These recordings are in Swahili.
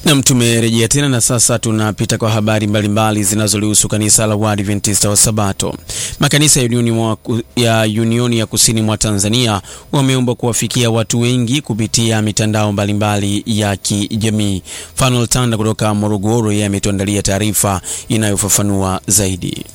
Nam, tumerejea tena na sasa tunapita kwa habari mbalimbali zinazolihusu kanisa la Waadventista wa Sabato. Makanisa ya Unioni, mwa, ya Unioni ya Kusini mwa Tanzania wameomba kuwafikia watu wengi kupitia mitandao mbalimbali ya kijamii. Fanuel Tanda kutoka Morogoro, yeye ametuandalia taarifa inayofafanua zaidi.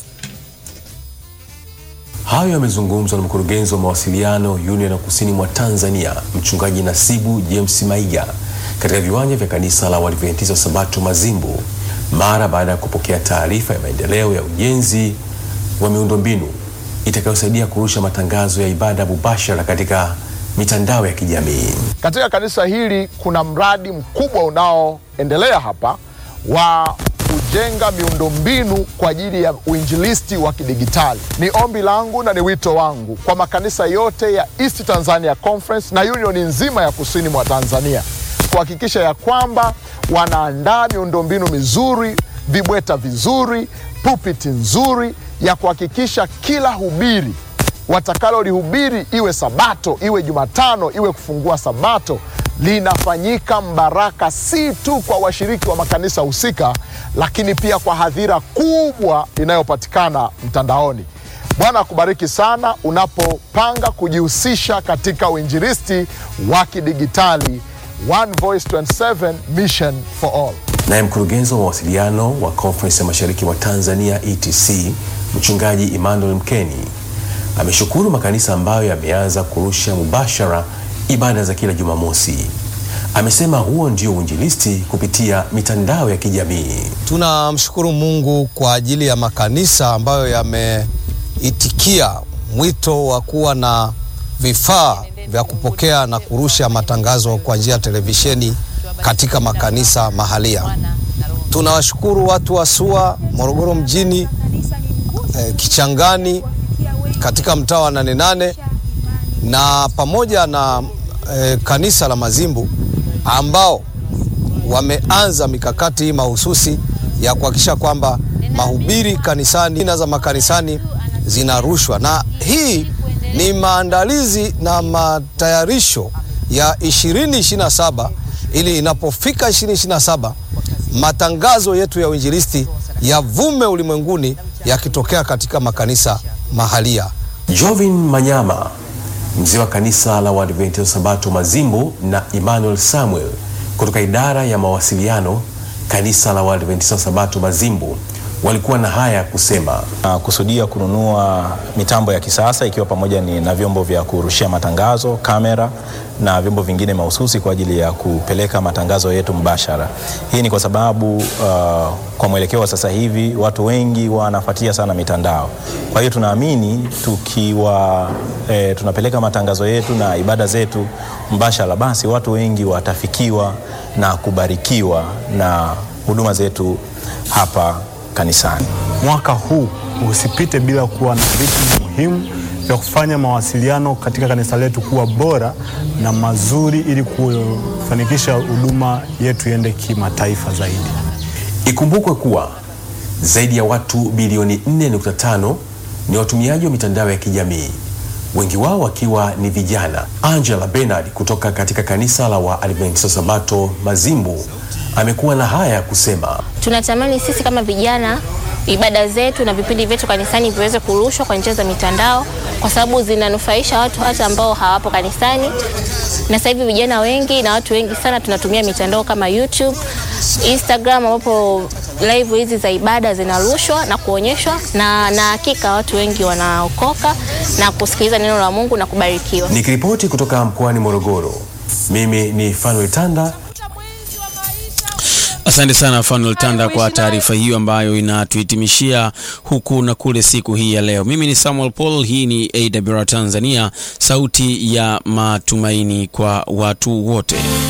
Hayo yamezungumzwa na mkurugenzi wa mawasiliano Union ya Kusini mwa Tanzania, Mchungaji Nasibu James Maiga katika viwanja vya kanisa la Waadventista wa Sabato Mazimbu mara baada ya kupokea taarifa ya maendeleo ya ujenzi wa miundombinu itakayosaidia kurusha matangazo ya ibada mubashara katika mitandao ya kijamii. Katika kanisa hili kuna mradi mkubwa unaoendelea hapa wa kujenga miundombinu kwa ajili ya uinjilisti wa kidigitali. Ni ombi langu na ni wito wangu kwa makanisa yote ya East Tanzania Conference na unioni nzima ya kusini mwa Tanzania kuhakikisha ya kwamba wanaandaa miundombinu mizuri, vibweta vizuri, pulpiti nzuri ya kuhakikisha kila hubiri watakalolihubiri, iwe Sabato, iwe Jumatano, iwe kufungua Sabato, linafanyika mbaraka, si tu kwa washiriki wa makanisa husika, lakini pia kwa hadhira kubwa inayopatikana mtandaoni. Bwana akubariki sana unapopanga kujihusisha katika uinjilisti wa kidigitali. One Voice 27 Mission for All. Naye mkurugenzi wa mawasiliano wa Conference ya Mashariki mwa Tanzania ETC, Mchungaji Emmanuel Mkeni ameshukuru makanisa ambayo yameanza kurusha mubashara ibada za kila Jumamosi. Amesema huo ndio uinjilisti kupitia mitandao ya kijamii. Tunamshukuru Mungu kwa ajili ya makanisa ambayo yameitikia mwito wa kuwa na vifaa vya kupokea na kurusha matangazo kwa njia ya televisheni katika makanisa mahalia. Tunawashukuru watu wa SUA Morogoro mjini, eh, Kichangani katika mtaa wa Nane Nane na pamoja na eh, kanisa la Mazimbu ambao wameanza mikakati hii mahususi ya kuhakikisha kwamba mahubiri kanisani na za makanisani zinarushwa, na hii ni maandalizi na matayarisho ya 2027 ili inapofika 2027 matangazo yetu ya uinjilisti yavume ulimwenguni yakitokea katika makanisa mahalia. Jovin Manyama, mzee wa kanisa la Waadventista Sabato Mazimbu, na Emmanuel Samuel kutoka idara ya mawasiliano kanisa la Waadventista Sabato Mazimbu walikuwa na haya ya kusema. Uh, kusudia kununua mitambo ya kisasa ikiwa pamoja ni na vyombo vya kurushia matangazo, kamera na vyombo vingine mahususi kwa ajili ya kupeleka matangazo yetu mbashara. Hii ni kwa sababu uh, kwa mwelekeo wa sasa hivi watu wengi wanafuatia sana mitandao. Kwa hiyo tunaamini tukiwa eh, tunapeleka matangazo yetu na ibada zetu mbashara, basi watu wengi watafikiwa na kubarikiwa na huduma zetu hapa kanisani. Mwaka huu usipite bila kuwa na vitu muhimu vya kufanya mawasiliano katika kanisa letu kuwa bora na mazuri ili kufanikisha huduma yetu iende kimataifa zaidi. Ikumbukwe kuwa zaidi ya watu bilioni 4.5 ni watumiaji wa mitandao ya kijamii, wengi wao wakiwa ni vijana. Angela Bernard kutoka katika kanisa la Waadventista Sabato Mazimbu amekuwa na haya ya kusema. Tunatamani sisi kama vijana ibada zetu na vipindi vyetu kanisani viweze kurushwa kwa njia za mitandao, kwa sababu zinanufaisha watu hata ambao hawapo kanisani. Na sasa hivi vijana wengi na watu wengi sana tunatumia mitandao kama YouTube, Instagram, ambapo live hizi za ibada zinarushwa na kuonyeshwa, na na hakika watu wengi wanaokoka na kusikiliza neno la Mungu na kubarikiwa. Nikiripoti kutoka mkoani Morogoro, mimi ni Fanuel Tanda. Asante sana Fanuel Tanda kwa taarifa hiyo ambayo inatuhitimishia huku na kule siku hii ya leo. Mimi ni Samuel Paul, hii ni AWR Tanzania, sauti ya matumaini kwa watu wote.